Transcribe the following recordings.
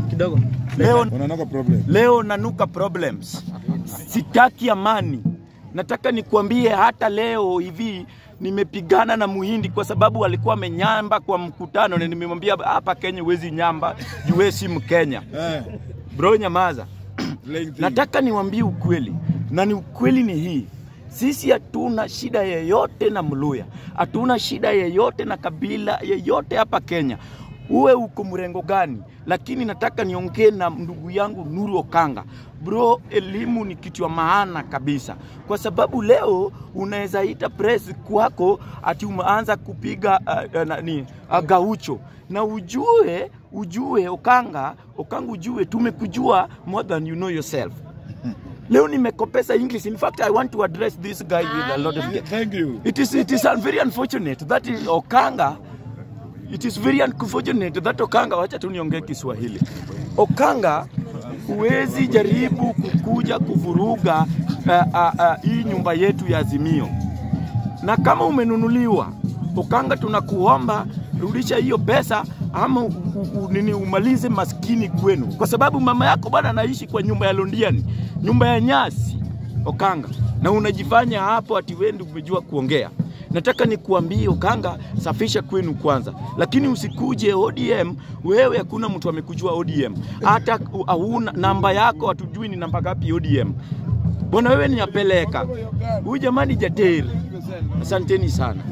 kidogo. Leo, Unanuka problem. leo nanuka problems, sitaki amani. Nataka nikuambie hata leo hivi nimepigana na Muhindi kwa sababu alikuwa amenyamba kwa mkutano, na nimemwambia hapa Kenya huwezi nyamba, juu wewe si Mkenya. Eh. Bro, nyamaza. Playing thing. Nataka niwaambie ukweli, na ni ukweli ni hii, sisi hatuna shida yeyote na Mluya, hatuna shida yeyote na kabila yeyote hapa Kenya, uwe uko mrengo gani. Lakini nataka niongee na ndugu yangu Nuru Okanga. Bro, elimu ni kitu ya maana kabisa, kwa sababu leo unaweza ita press kwako ati umeanza kupiga uh, uh, nani uh, gaucho na ujue ujue Okanga Okanga, ujue tumekujua more than you know yourself. Leo nimekopesa English. In fact, I want to address this guy with a lot of Thank you. It is it is very unfortunate that is Okanga. It is very unfortunate that Okanga, wacha tu niongee Kiswahili. Okanga, huwezi jaribu kukuja kuvuruga uh, uh, uh, hii nyumba yetu ya Azimio, na kama umenunuliwa Okanga, tunakuomba rudisha hiyo pesa ama u, u, u, nini umalize maskini kwenu, kwa sababu mama yako bwana anaishi kwa nyumba ya Londiani, nyumba ya nyasi Okanga, na unajifanya hapo ati wewe ndio umejua kuongea. Nataka nikuambie Okanga, safisha kwenu kwanza, lakini usikuje ODM. Wewe hakuna mtu amekujua ODM, hata u- hauna namba yako, hatujui ni namba ngapi ODM. Bwana wewe ni apeleka huyu jamani jateri. Asanteni sana.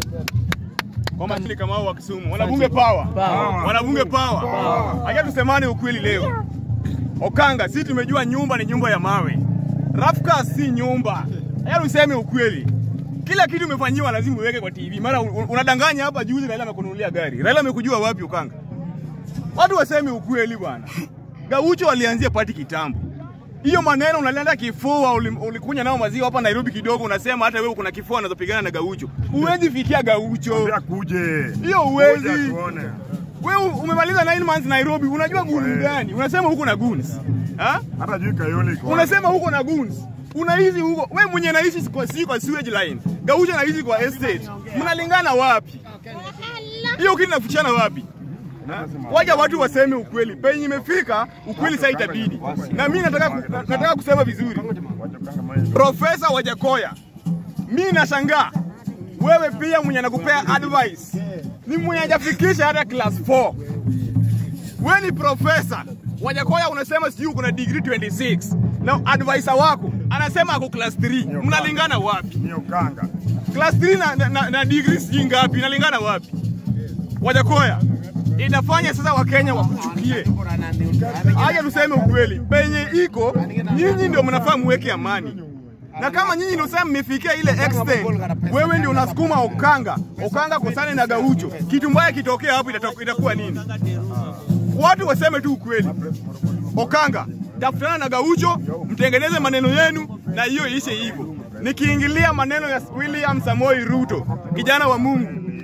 kwa makini kama hao wa Kisumu. Wanabunge power. Wanabunge power. Acha tusemane ukweli leo. Okanga, sisi tumejua nyumba ni nyumba ya mawe. Rafka si nyumba. Acha tuseme ukweli. Kila kitu umefanyiwa lazima uweke kwa TV. Mara un- unadanganya hapa juzi Raila amekununulia gari. Raila amekujua wapi Okanga? Watu waseme ukweli bwana. Gaucho walianzia pati kitambo. Hiyo maneno unalenda kifua, uli- ulikunya nao maziwa hapa Nairobi kidogo, unasema hata wewe kuna kifua unazopigana na Gaucho. Huwezi fikia Gaucho. Ambia kuje. Hiyo huwezi. Kuja tuone. Wewe umemaliza 9 months Nairobi, unajua goons gani? Unasema huko na goons. Ha? Hata juu Kayole iko. Unasema huko na goons. Unaishi huko. Wewe mwenye naishi kwa si kwa sewage line. Gaucho anaishi kwa estate. Mnalingana wapi? Hiyo kitu inafichana wapi? Ha? Waja watu waseme ukweli. Penye imefika, ukweli sasa itabidi. Na mimi nataka ku- nataka kusema vizuri. Wajokanga mai. Profesa Wajakoya, mi nashangaa wewe pia mwenye anakupea advice ni mwenye hajafikisha hata class 4. Wewe ni profesa Wajakoya, unasema sijui uko na degree 26 na advisor wako anasema ako class 3. Mnalingana wapi? Ni Okanga. Class 3 na, na, na, na degree sijui ngapi, inalingana wapi? Wajakoya, inafanya sasa Wakenya wakuchukie. Aje tuseme ukweli, penye iko nyinyi ndio mnafaa muweke amani, na kama nyinyi ndio sasa mmefikia ile extent, wewe ndio unasukuma Okanga, Okanga kosane na Gaucho, kitu mbaya kitokea hapo, itatoku- itakuwa nini? Watu waseme tu ukweli. Okanga, tafutana na Gaucho, mtengeneze maneno yenu na hiyo ishe hivyo. Nikiingilia maneno ya William Samoi Ruto, kijana wa Mungu,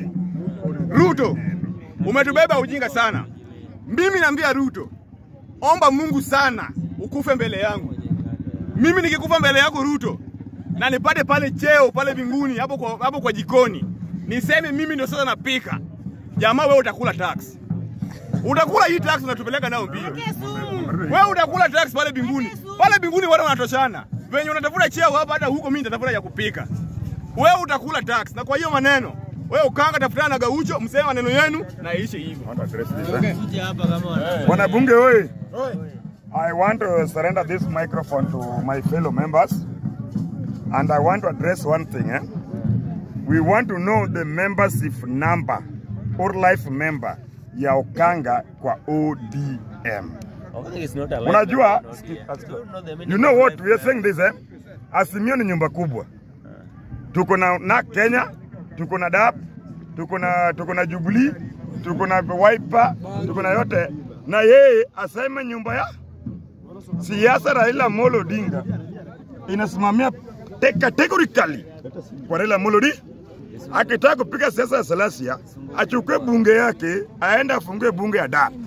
Ruto, umetubeba ujinga sana. Mimi naambia Ruto, omba Mungu sana ukufe mbele yangu. Mimi nikikufa mbele yako Ruto, na nipate pale cheo pale mbinguni hapo kwa, hapo kwa jikoni, niseme mimi ndio sasa napika, jamaa wewe utakula tax, utakula hii tax unatupeleka nao mbio. Wewe utakula tax pale mbinguni, pale mbinguni watu wanatoshana. Venye unatafuta cheo hapa, hata huko mimi nitatafuta ya kupika. Wewe utakula tax, na kwa hiyo maneno wewe ukanga, tafutana na Gaucho, mseme maneno yenu na iishe hivyo. Want to address this, eh? Wanabunge oi. I want to surrender this microphone to my fellow members and I want to address one thing eh? We want to know the membership number or life member ya Okanga kwa ODM. Unajua, you know what we are saying this eh? Azimio ni nyumba kubwa. Tuko na na Kenya, tuko na DAP, tuko na tuko na Jubilee, tuko na Wiper, tuko na yote, na yeye aseme nyumba ya siasa Raila Amolo Odinga inasimamia te- categorically kwa Raila Amolo Odinga. Akitaka kupiga siasa ya Salasia, achukue bunge yake aende afungue bunge ya DAP.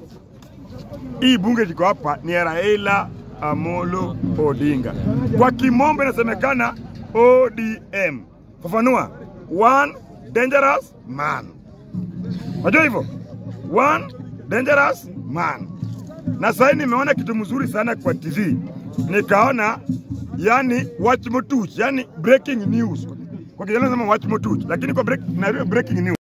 Hii bunge liko hapa ni ya Raila Amolo Odinga. Kwa kimombo inasemekana ODM. Fafanua. One dangerous man. Unajua hivyo? One dangerous man. Na sasa nimeona kitu mzuri sana kwa TV, nikaona yani watch motuch, yani breaking news. Kwa Kiingereza nasema watch motuch, lakini kwa break, na breaking news